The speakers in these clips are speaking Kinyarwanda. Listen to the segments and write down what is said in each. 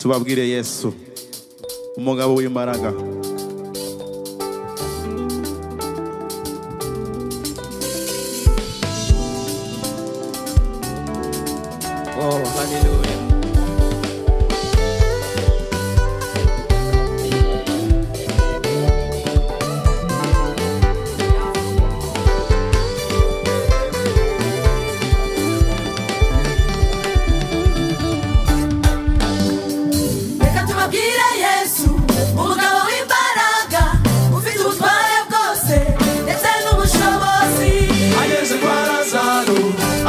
tubabwire yesu umugabo w'imbaraga Oh, hallelujah. Reka tubabwire Yesu umugabo w'imbaraga ufite ubutware bwose ndetse n'ubushobozi ageze kwa lazaro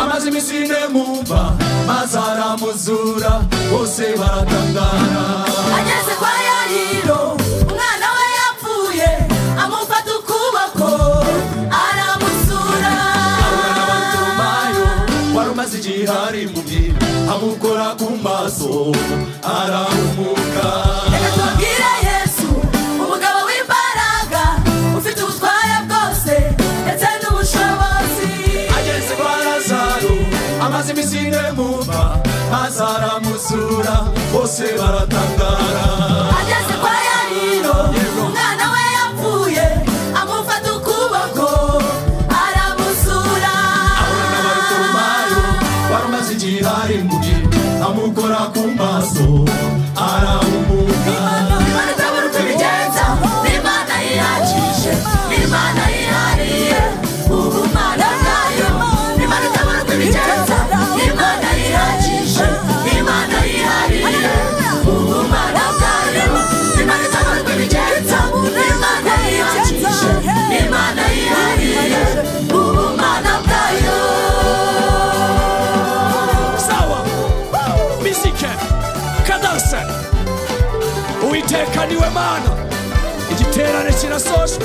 amaze iminsi ine mu mva maze aramuzura bose baratangara ageze kwa yariro umwana we yapfuye amufata ukuboko aramusura abona abatumayo wari umaze igihe ari impumyi amukora ku maso arahumuka Reka tubabwire Yesu umugabo w'imbaraga ufite ubutware bwose ndetse n'ubushobozi ageze kwa lazaro amaze iminsi ine mu mva maze aramuzura bose baratangara ageze kwa yariro umwana we yapfuye amufata ukuboko aramusura n'abarutomayo wari umaze igihe ari imbuye amukora ku maso arahumuka imana itabura uko ibigenza ni imana yiyakije ni imana yihariye ubumana bwayo ni imana itabura uko ibigenza ni imana yihakije ni imana yihariye ubumana bwayo ni imana itabura uko ibigenza ni imana yihakije ni imana yihariye ubumana bwayo sawa misike kadase uwiteka niwe mana igiterane kirasojwe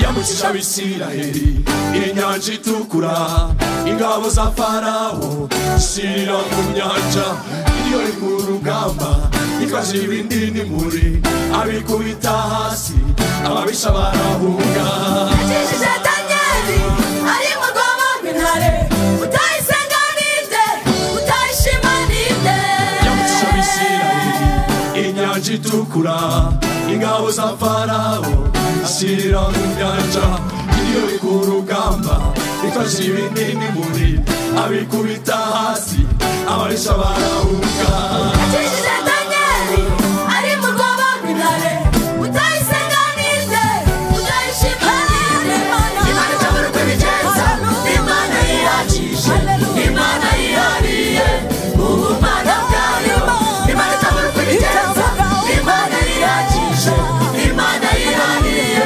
yambukisha abisiraheli inyanja itukura ingabo za farawo shirira mu nyanja iriyo ri mu rugamba ifashe ibindi n'imuri abikubita hasi ababisha barahunga yakijije danyeli ari mu rwobo rw'intare utayisenga ninde utayishima ninde yambukisha abisiraheli inyanja itukura ingabo za farawo ashyirira mu nyanja iriyo iri ku rugamba ifashe ibindi n'imuri abikubita hasi abarisha barahunga yakijije danyeli ari mu rwobo rw'intare utayisenga ninde utayishima ninde imana itabura uko ibigenza imana yiyakije imana yihariye ubumana bwayo imana itabura uko ibigenza imana yiyakije imana yihariye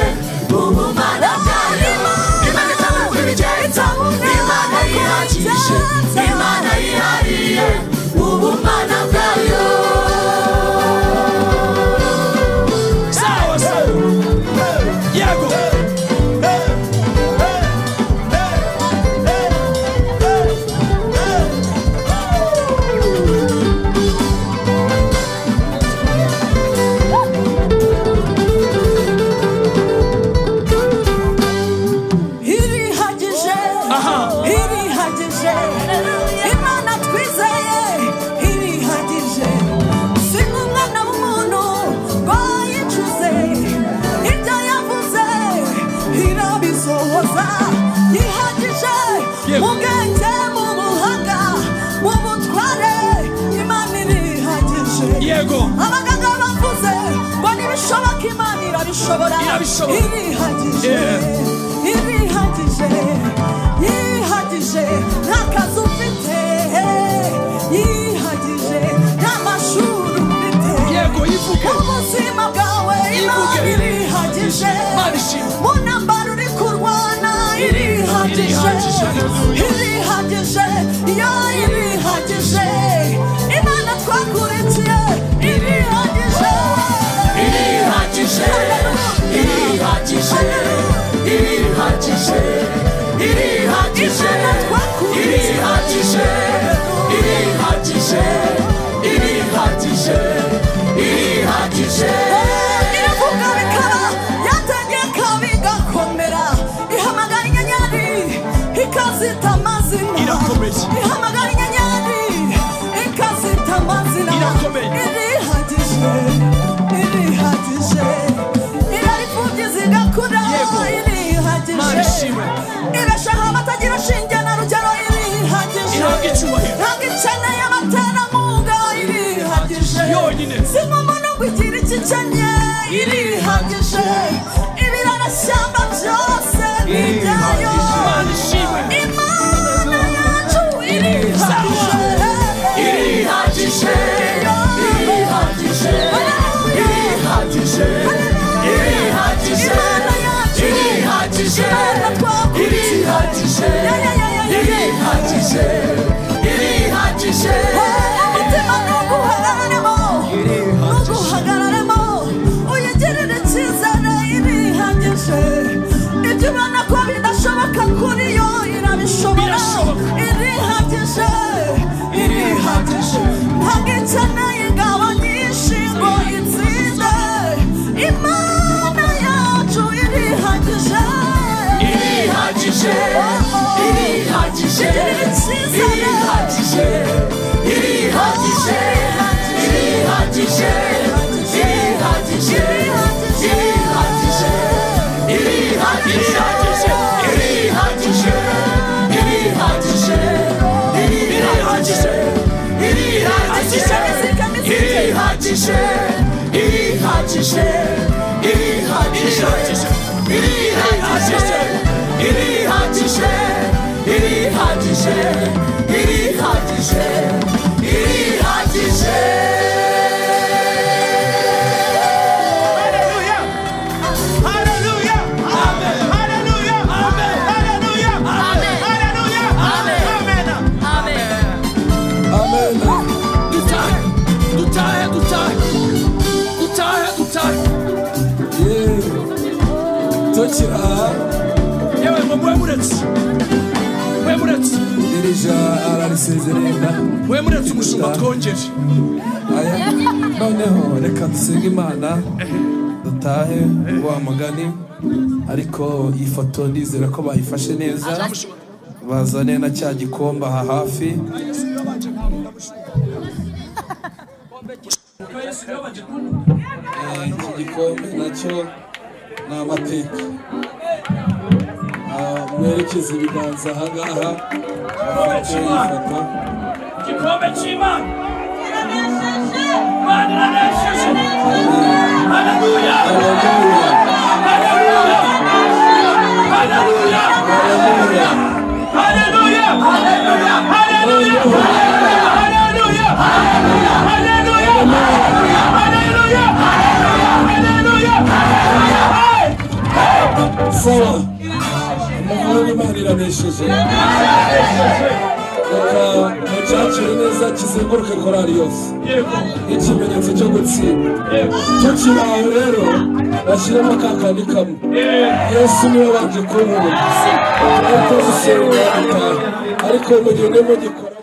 ubumana bwayo imana itabura uko ibigenza imana yihakije imana yihariye ubumana bwayo sawa sawa yego irihagije irihagije imana twizeye irihagije si nk'umwana w'umuntu ngo yicuze ibyo yavuze irabisohoza yihagije mu bwenge mu buhanga mu butware imana irihagije Yego. abaganga bavuze ngo ntibishoboka imana irabishobora Irabishobora. irihagije yihagije yihagije nta kazi ufite yihagije nta mashuri ufite Yego, yivuge. ubuzima bwawe Yivuge. imana irihagije Imana ishimwe. unambara uri kurwana irihagije Irihagije, hallelujah. irihagije yo irihagije imana twakurikiye irihagije irihagije irihagije irihagije irihagije irihagije irihagije irihagije irihagije iravuga bikaba yategeka bigakomera ihamagara inyenyeri ikazita amazina Irakomeye. inyenzi ihamagara inyenyeri ikazita amazina Irakomeye. irihagije irihagije iraripfubyiza igakura Yego. Mana irihagije ishimwe. irashaha abatagira shinge na rugero irihagije Ihabwa icyubahiro. ihabwa ikeneye abaterankunga irihagije Yonyine. sinkomo no kugira icyo ikenye irihagije ibirarashyamba byose ni ibyayo Mana ishimwe imana yacu irihagije irihagije irihagije irihagije irihagije Imana yacu irihagije Imana twakurikiye irihagije Ya, ya, ya, ya, ya, ya. irihagije irihagije umutima ntuguhagararemo ntuguhagararemo uyigirire icyizere irihagije ibyo ubona ko bidashoboka kuri yo irabishobora Birashoboka. irihagije irihagije ntabwo ikeneye ingabo nyinshi ngo itsinde imana yacu irihagije irihagije irihagije Igirire icyizere. irihagije irihagije irihagije irihagije irihagije irihagije irihagije irihagije irihagije irihagije irihagije irihagije irihagije irihagije irihagije irihagije irihagije irihagije Hallelujah Hallelujah Amen Hallelujah Amen Hallelujah Amen Hallelujah Amen Amen Amen. dutahe dutahe dutahe dutahe dutahe Tokira yewe ngo mwemuretse mwemuretse dirija ararisezerera mwemuretse umushumba twongere aya noneho reka dusenge imana dutahe wa mugani ariko iyi foto ndizera ko bayifashe neza bazane na cya gikombe aha hafi Eh, iki gikombe nacyo ni amateka Ah, mwerekeze ibiganza aha ngaha bafate ifoto igikombe cy'imana imana iranesheje haleluya Haleluya. haleluya haleluya Haleluya. haleluya haleluya haleluya haleluya haleluya haleluya haleluya haleluya sawa umuhoro w'imana iranesheje reka mucacire neza kizenguruke korari yose nk'ikimenyetso cyo gutsinda icyo kiraho rero bashyiremo kakandi kamwe yesu niwe wabyikurura ariko gusenga gutaha ariko mu gihe urimo gikora